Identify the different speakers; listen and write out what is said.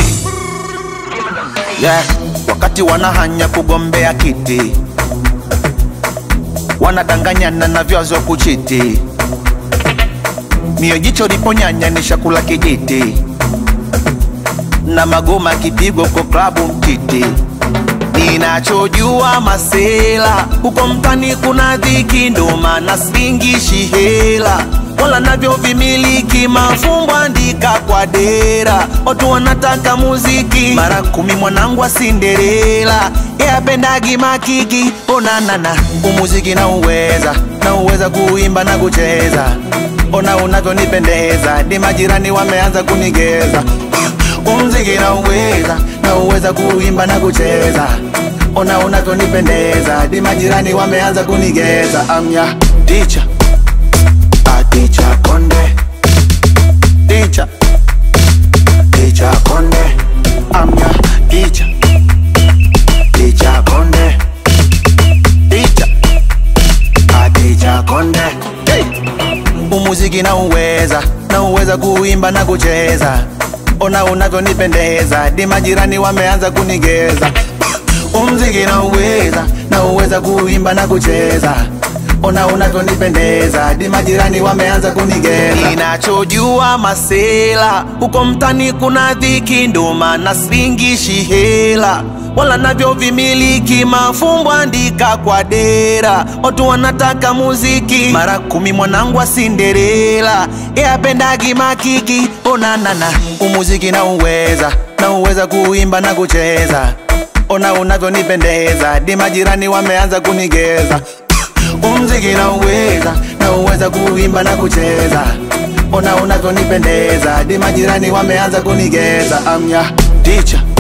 Speaker 1: yeah. Wakati wanahanya kugombea kiti, wanadanganyana na vyazo kuchiti, mio jicho liponyanya ni shakula kijiti, na magoma kipigwa kwa klabu mtiti. Ninachojua masela huko mtani kuna dhiki, ndo maana singishi hela wala navyo vimiliki mafumbo andika kwa dera, watu wanataka muziki mara kumi. Mwanangu wa Cinderella yapendagi makiki, onanana umuziki na uweza na uweza kuimba na kucheza, ona unavyonipendeza, ni majirani wameanza kunigeza umziki na uweza na uweza kuimba na kucheza, ona unavyonipendeza, di majirani wameanza kunigeza. Amya ticha ticha konde ticha ticha konde amya ticha ticha konde ticha ticha konde hey. Umuziki na uweza na uweza kuimba na kucheza ona unavyonipendeza, di majirani wameanza kunigeza. Umziki na uweza na uweza kuimba na kucheza, ona unavyonipendeza, di majirani wameanza kunigeza. Ninachojua masela huko mtani kuna dhiki, ndo maana singishi hela wala navyo vimiliki mafumbo andika kwa dera, watu wanataka muziki mara kumi. Mwanangu wa Cinderella yapendagi makiki, onanana umuziki na uweza na uweza kuimba na kucheza, ona unavyonipendeza, di majirani wameanza kunigeza. Umziki na uweza na uweza kuimba na kucheza, ona unavyonipendeza, di majirani wameanza kunigeza. Amya ticha